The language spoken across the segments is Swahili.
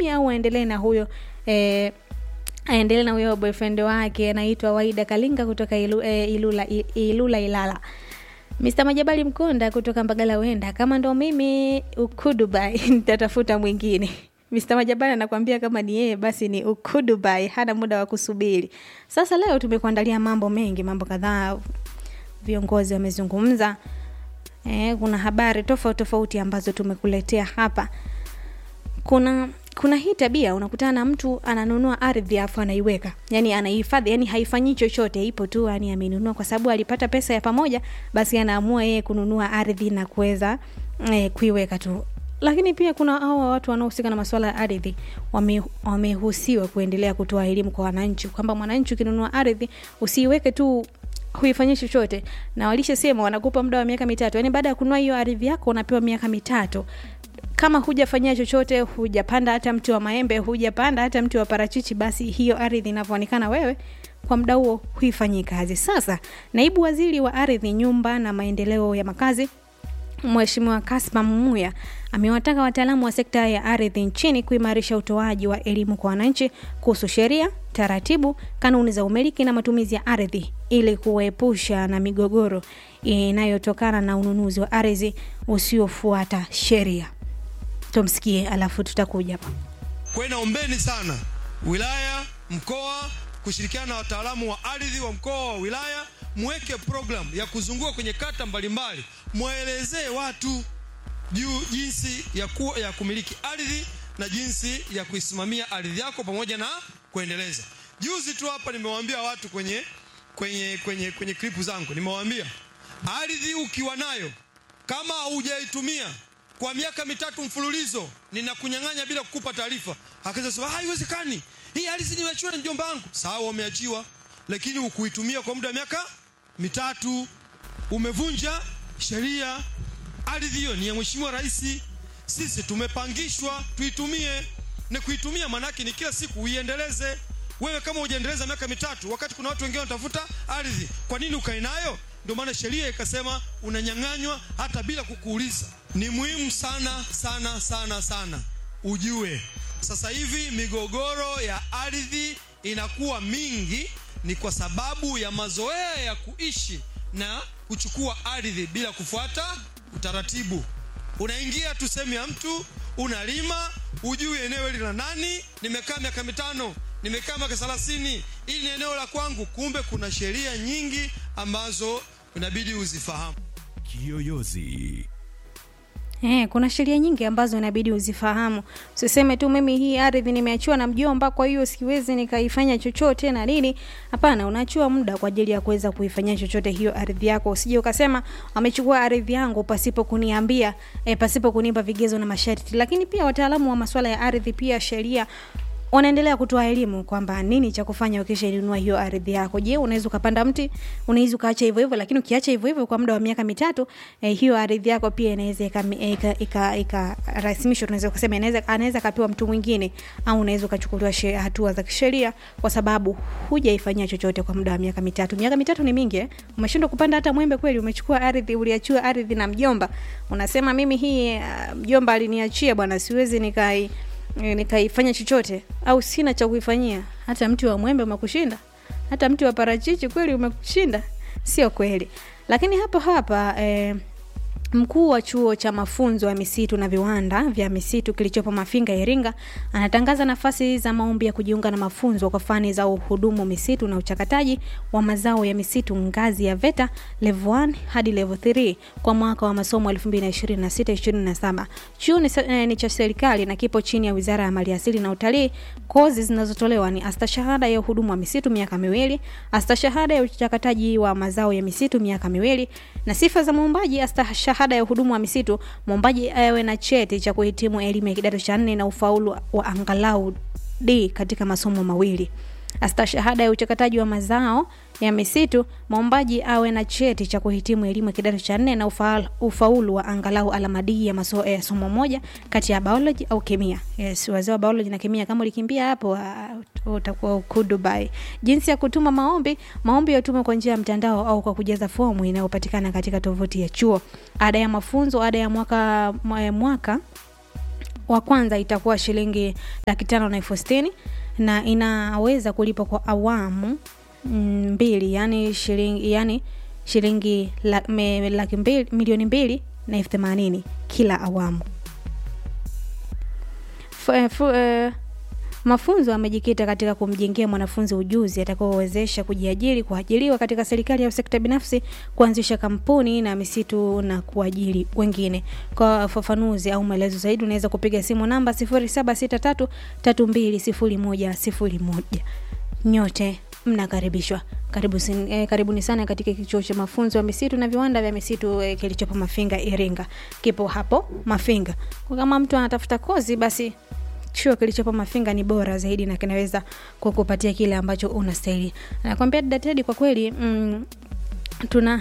chini au aendelee na huyo eh, aendelee na huyo boyfriend wake anaitwa waida kalinga kutoka ilu, eh, ilula, I- ilula ilala Mr. Majabali Mkonda kutoka Mbagala Wenda, kama ndo mimi ukudubai nitatafuta mwingine. Mr. Majabali anakuambia kama ni yeye basi ni ukudubai, hana muda wa kusubiri. Sasa leo tumekuandalia mambo mengi, mambo kadhaa viongozi wamezungumza. Eh, kuna habari tofauti tofauti ambazo tumekuletea hapa kuna kuna hii tabia unakutana na mtu ananunua ardhi afu anaiweka yani anaihifadhi yani haifanyii chochote ipo tu yani amenunua kwa sababu alipata pesa ya pamoja basi anaamua yeye kununua ardhi na kuweza eh, kuiweka tu lakini pia kuna hawa watu wanaohusika na masuala ya ardhi wame- wamehusiwa kuendelea kutoa elimu kwa wananchi kwamba mwananchi ukinunua ardhi usiiweke tu huifanyii chochote na walishasema wanakupa muda wa miaka mitatu yaani baada ya kununua hiyo ardhi yako unapewa miaka mitatu kama hujafanyia chochote hujapanda hata mti wa maembe hujapanda hata mti wa parachichi basi hiyo ardhi inavyoonekana wewe kwa muda huo huifanyii kazi sasa naibu waziri wa ardhi nyumba na maendeleo ya makazi Mheshimiwa Kaspa Mumuya amewataka wataalamu wa sekta ya ardhi nchini kuimarisha utoaji wa elimu kwa wananchi kuhusu sheria, taratibu, kanuni za umiliki na matumizi ya ardhi ili kuwaepusha na migogoro inayotokana na ununuzi wa ardhi usiofuata sheria. Tumsikie alafu tutakuja hapa. Kwa hiyo naombeni sana wilaya, mkoa kushirikiana na wataalamu wa ardhi wa mkoa wa wilaya, mweke program ya kuzunguka kwenye kata mbalimbali, mwelezee watu juu jinsi ya, ku, ya kumiliki ardhi na jinsi ya kuisimamia ardhi yako pamoja na kuendeleza. Juzi tu hapa nimewaambia watu kwenye kwenye kwenye kwenye klipu zangu, nimewaambia ardhi ukiwa nayo kama haujaitumia kwa miaka mitatu mfululizo ninakunyang'anya bila kukupa taarifa. Akaanza sema haiwezekani, hii ardhi nimeachiwa na mjomba wangu. Sawa, umeachiwa, lakini ukuitumia kwa muda wa miaka mitatu, umevunja sheria. Ardhi hiyo ni ya Mheshimiwa Rais, sisi tumepangishwa tuitumie. Na kuitumia maanake ni kila siku uiendeleze. Wewe kama hujaendeleza miaka mitatu, wakati kuna watu wengine wanatafuta ardhi, kwa nini ukae nayo? Ndio maana sheria ikasema unanyang'anywa hata bila kukuuliza. Ni muhimu sana sana sana sana ujue, sasa hivi migogoro ya ardhi inakuwa mingi, ni kwa sababu ya mazoea ya kuishi na kuchukua ardhi bila kufuata utaratibu. Unaingia tu sehemu ya mtu, unalima, ujui eneo hili la nani. Nimekaa miaka mitano, nimekaa miaka thelathini, hili ni eneo la kwangu. Kumbe kuna sheria nyingi ambazo inabidi uzifahamu. Kiyoyozi. Eh, kuna sheria nyingi ambazo inabidi uzifahamu. Usiseme tu mimi hii ardhi nimeachiwa na mjomba, kwa hiyo siwezi nikaifanya chochote na nini. Hapana, unaachiwa muda kwa ajili ya kuweza kuifanyia chochote hiyo ardhi yako. Usije ukasema amechukua ardhi yangu pasipo kuniambia, eh, pasipo kunipa vigezo na masharti. Lakini pia wataalamu wa masuala ya ardhi, pia sheria wanaendelea kutoa elimu kwamba nini cha kufanya ukishainunua hiyo ardhi yako. Je, unaweza ukapanda mti, unaweza ukaacha hivyo hivyo, lakini ukiacha hivyo hivyo kwa muda wa miaka mitatu eh, hiyo ardhi yako pia inaweza ikarasimishwa, tunaweza kusema inaweza anaweza kapewa mtu mwingine, au unaweza ukachukuliwa she- hatua za kisheria kwa sababu hujaifanyia chochote kwa muda wa miaka mitatu. Miaka mitatu ni mingi eh? Umeshindwa kupanda hata mwembe kweli? Umechukua ardhi, uliachiwa ardhi na mjomba, unasema mimi hii uh, mjomba aliniachia bwana, siwezi nikai eh, nikaifanya chochote au sina cha kuifanyia. Hata mti wa mwembe umekushinda, hata mti wa parachichi kweli umekushinda? Sio kweli. Lakini hapa hapa eh, Mkuu wa chuo cha mafunzo ya misitu na viwanda vya misitu kilichopo Mafinga, Iringa, anatangaza nafasi za maombi ya kujiunga na mafunzo kwa fani za uhudumu misitu na uchakataji wa mazao ya misitu ngazi ya VETA level 1 hadi level 3 kwa mwaka wa masomo 2026-2027. Chuo ni, eh, ni cha serikali na kipo chini ya Wizara ya Maliasili na Utalii. Kozi zinazotolewa ni astashahada ya uhudumu wa misitu miaka miwili, astashahada ya uchakataji wa mazao ya misitu miaka miwili, na sifa za mwombaji astashahada ya uhudumu wa misitu, mwombaji awe na cheti cha kuhitimu elimu ya kidato cha nne na ufaulu wa angalau D katika masomo mawili. Astashahada ya uchakataji wa mazao ya misitu, mwombaji awe na cheti cha kuhitimu elimu ya kidato cha nne na ufaulu, ufaulu wa angalau alama D ya maso, ya somo moja kati ya biology au kemia. Yes, wazee wa biology na kemia kama ulikimbia hapo uh, utakuwa uko Dubai. Jinsi ya kutuma maombi, maombi yatumwe kwa njia ya mtandao au kwa kujaza fomu inayopatikana katika tovuti ya chuo. Ada ya mafunzo, ada ya mwaka mwaka wa kwanza itakuwa shilingi laki tano na elfu sitini na inaweza kulipwa kwa awamu mm, mbili yani shilingi yani shilingi la, me, laki mbili, milioni mbili na elfu themanini kila awamu F, eh, fu, eh, mafunzo amejikita katika kumjengea mwanafunzi ujuzi atakaowezesha kujiajiri kuajiriwa katika serikali au sekta binafsi kuanzisha kampuni na misitu na kuajiri wengine kwa ufafanuzi au maelezo zaidi unaweza kupiga simu namba 0763320101 nyote mnakaribishwa karibu sin, eh, karibuni sana katika kichuo cha mafunzo ya misitu na viwanda vya misitu eh, kilichopo mafinga iringa kipo hapo mafinga kwa kama mtu anatafuta kozi basi chuo kilichopo mafinga ni bora zaidi na kinaweza kukupatia kile ambacho unastahili nakwambia dadatedi kwa kweli mm, tuna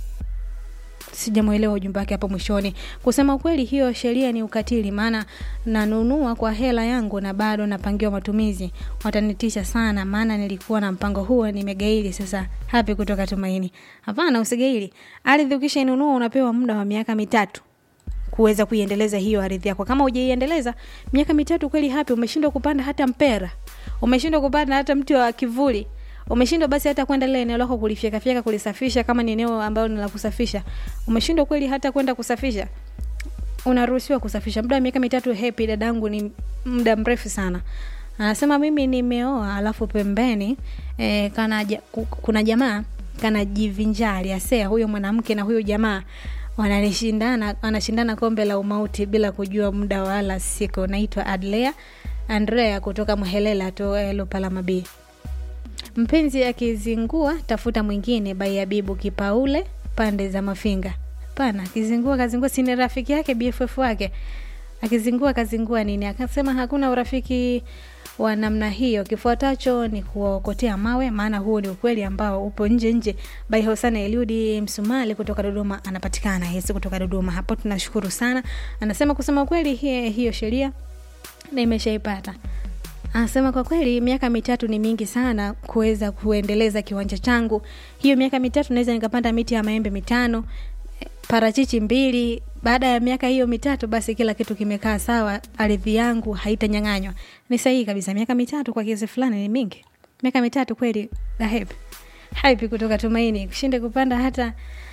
sijamwelewa ujumbe wake hapo mwishoni kusema ukweli hiyo sheria ni ukatili maana nanunua kwa hela yangu na bado napangiwa matumizi watanitisha sana maana nilikuwa na mpango huo nimegaili sasa hapi kutoka tumaini hapana usigaili ardhi ukishainunua unapewa muda wa miaka mitatu kuweza kuiendeleza hiyo ardhi yako kama hujaiendeleza miaka mitatu kweli hapi umeshindwa kupanda hata mpera umeshindwa kupanda hata mti wa kivuli umeshindwa basi hata kwenda lile eneo lako kulifyekafyeka kulisafisha kama ni eneo ambalo ni la kusafisha umeshindwa kweli hata kwenda kusafisha unaruhusiwa kusafisha muda wa miaka mitatu hepi dadangu ni muda mrefu sana anasema mimi nimeoa alafu pembeni eh, kana ja, ku- kuna jamaa kanajivinjari asea huyo mwanamke na huyo jamaa wananishindana wanashindana kombe la umauti bila kujua muda wala siku naitwa adlea andrea kutoka mhelela to eh, lupalamabii mpenzi akizingua tafuta mwingine baiabibu kipaule pande za mafinga pana akizingua kazingua sini rafiki yake bff wake akizingua kazingua nini akasema hakuna urafiki wa namna hiyo kifuatacho ni kuwaokotea mawe maana huo ni ukweli ambao upo nje nje bai hosana eliudi msumali kutoka dodoma anapatikana yesi kutoka dodoma hapo tunashukuru sana anasema kusema ukweli hiyo, hiyo sheria nimeshaipata anasema kwa kweli miaka mitatu ni mingi sana kuweza kuendeleza kiwanja changu hiyo miaka mitatu naweza nikapanda miti ya maembe mitano eh, parachichi mbili baada ya miaka hiyo mitatu basi kila kitu kimekaa sawa ardhi yangu haitanyang'anywa ni sahihi kabisa miaka mitatu kwa kiasi fulani ni mingi miaka mitatu kweli dahepi haipi kutoka tumaini ushinde kupanda hata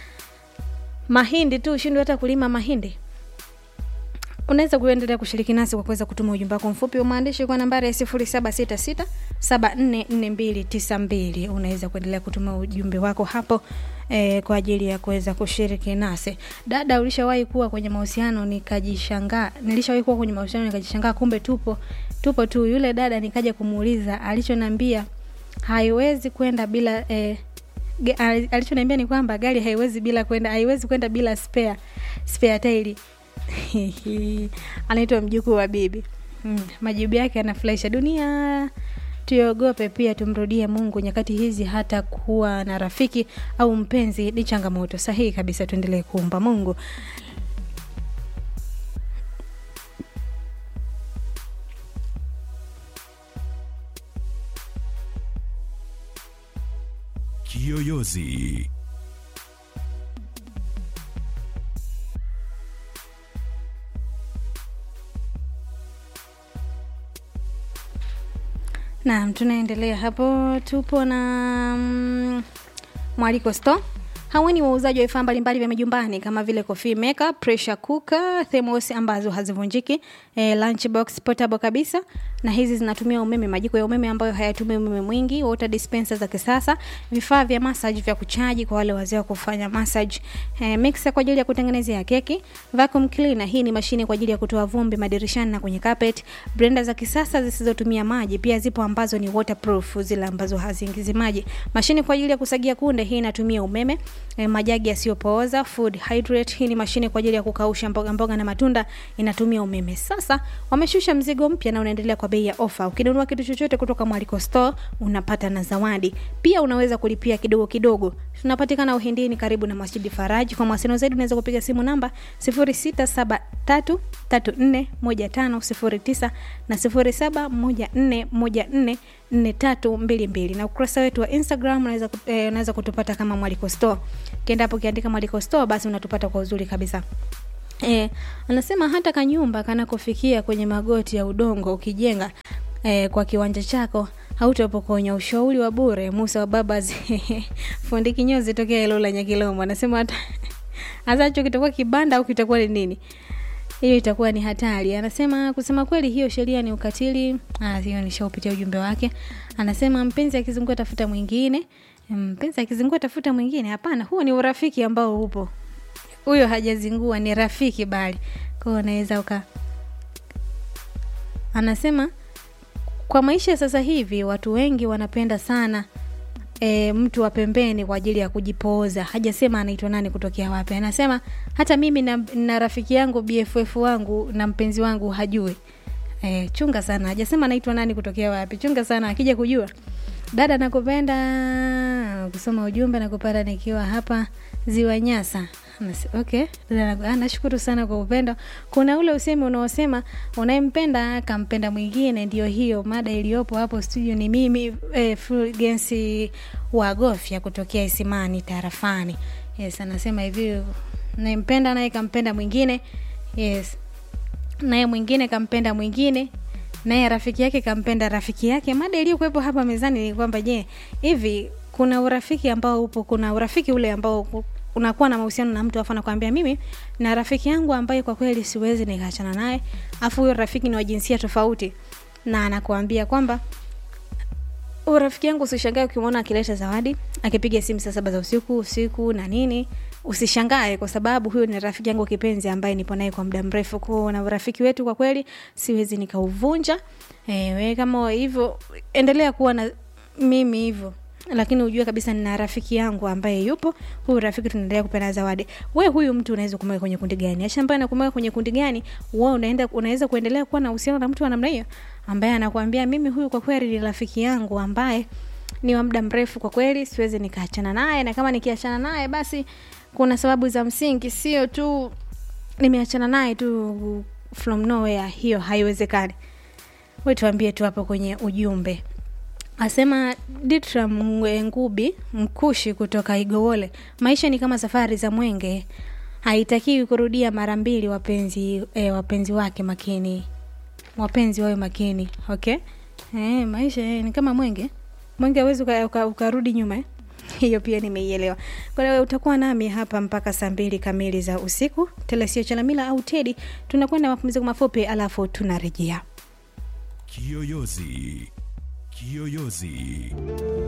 mahindi tu ushindwe hata kulima mahindi unaweza kuendelea kushiriki nasi kwa kuweza kutuma ujumbe wako mfupi wa maandishi kwa nambari ya 0766744292 unaweza kuendelea kutuma ujumbe wako hapo eh, kwa ajili ya kuweza kushiriki nasi dada ulishawahi kuwa kwenye mahusiano nikajishangaa nilishawahi kuwa kwenye mahusiano nikajishangaa kumbe tupo tupo tu yule dada nikaja kumuuliza alichoniambia haiwezi kwenda bila eh, ge- ali- alichoniambia ni kwamba gari haiwezi bila kwenda haiwezi kwenda bila spare spare tairi anaitwa mjukuu wa bibi mm, majibu yake yanafurahisha dunia tuiogope pia tumrudie mungu nyakati hizi hata kuwa na rafiki au mpenzi ni changamoto sahihi kabisa tuendelee kuumba mungu Kiyoyozi. naam tunaendelea hapo tupo na mm, mwaliko store hawa ni wauzaji wa vifaa mbalimbali vya majumbani kama vile coffee maker pressure cooker thermos ambazo hazivunjiki eh, lunchbox portable kabisa na hizi zinatumia umeme majiko ya umeme ambayo hayatumii umeme mwingi water dispenser za kisasa vifaa vya massage vya kuchaji kwa wale wazee wa kufanya massage eh, mixer kwa ajili ya kutengenezea keki vacuum cleaner hii ni mashine kwa ajili ya kutoa vumbi madirishani na kwenye carpet blender za kisasa zisizotumia maji pia zipo ambazo ni waterproof zile ambazo haziingizi maji mashine kwa ajili ya kusagia kunde hii inatumia umeme e, majagi yasiyopooza food hydrate hii ni mashine kwa ajili ya kukausha mboga mboga na matunda inatumia umeme sasa wameshusha mzigo mpya na unaendelea kwa bei ya ofa ukinunua kitu chochote kutoka mwaliko store unapata na zawadi pia unaweza kulipia kidogo kidogo tunapatikana uhindini karibu na masjidi faraji kwa mawasiliano zaidi unaweza kupiga simu namba 0673341509 na 0714144322 na ukurasa wetu wa instagram unaweza, kut- eh, unaweza kutupata kama mwaliko store ukienda hapo ukiandika mwaliko store basi unatupata kwa uzuri kabisa E, anasema hata kanyumba kanakofikia kwenye magoti ya udongo ukijenga e, kwa kiwanja chako hautapokonya. Ushauri wa bure. Musa wa baba fundi kinyozi tokea Ilula Nyakilomo anasema hata hasa hicho kitakuwa kibanda au kitakuwa ni nini, hiyo itakuwa ni hatari. Anasema kusema kweli, hiyo sheria ni ukatili. Ah, hiyo nishaupitia ujumbe wake. Anasema mpenzi akizungua tafuta mwingine, mpenzi akizungua tafuta mwingine. Hapana, huo ni urafiki ambao upo huyo hajazingua ni rafiki bali kwao unaweza uka anasema kwa maisha ya sasa hivi watu wengi wanapenda sana e, mtu wa pembeni kwa ajili ya kujipooza hajasema anaitwa nani kutokea wapi anasema hata mimi na, na rafiki yangu bff wangu na mpenzi wangu hajui e, chunga sana hajasema anaitwa nani kutokea wapi chunga sana akija kujua dada nakupenda kusoma ujumbe nakupata nikiwa hapa ziwa nyasa Nasi- okay Dada naku- ah, nashukuru sana kwa upendo kuna ule usemi unaosema unayempenda kampenda mwingine ndio hiyo mada iliyopo hapo studio ni mimi eh, fulgensi wa gofya kutokea isimani tarafani yes anasema hivi nayempenda naye kampenda mwingine yes naye mwingine kampenda mwingine naye rafiki yake kampenda rafiki yake mada iliyokuwepo hapa mezani ni kwamba je hivi kuna urafiki ambao upo kuna urafiki ule ambao ku- unakuwa na mahusiano na mtu afu anakwambia mimi na rafiki yangu ambaye kwa kweli siwezi nikaachana naye afu huyo rafiki ni wa jinsia tofauti na anakuambia kwamba huyo rafiki yangu usishangae ukimwona akileta zawadi akipiga simu saa saba za usiku usiku na nini usishangae kwa sababu huyo ni rafiki yangu kipenzi ambaye nipo naye kwa muda mrefu kwao na urafiki wetu kwa kweli siwezi nikauvunja e, we kama hivyo endelea kuwa na mimi hivyo lakini ujue kabisa nina rafiki yangu ambaye yupo huyu rafiki tunaendelea kupenda zawadi we huyu mtu unaweza kumweka kwenye kundi gani acha ambaye anakumweka kwenye kundi gani we unaenda unaweza kuendelea kuwa na uhusiano na mtu wa namna hiyo ambaye anakuambia mimi huyu kwa kweli ni rafiki yangu ambaye ni wa muda mrefu kwa kweli siwezi nikaachana naye na kama nikiachana naye basi kuna sababu za msingi sio tu nimeachana naye tu from nowhere hiyo haiwezekani we tuambie tu hapo kwenye ujumbe asema ditra Mwe- ngubi mkushi kutoka igowole maisha ni kama safari za mwenge haitakiwi kurudia mara mbili wapenzi e, wapenzi wake makini wapenzi wawe makini okay e, maisha e, ni kama mwenge mwenge awezi ukarudi uka, ukarudi nyuma eh? hiyo pia nimeielewa kwa hiyo utakuwa nami hapa mpaka saa mbili kamili za usiku telesio chalamila au tedi tunakwenda mapumziko mafupi alafu tunarejea Kiyoyozi. Kiyoyozi.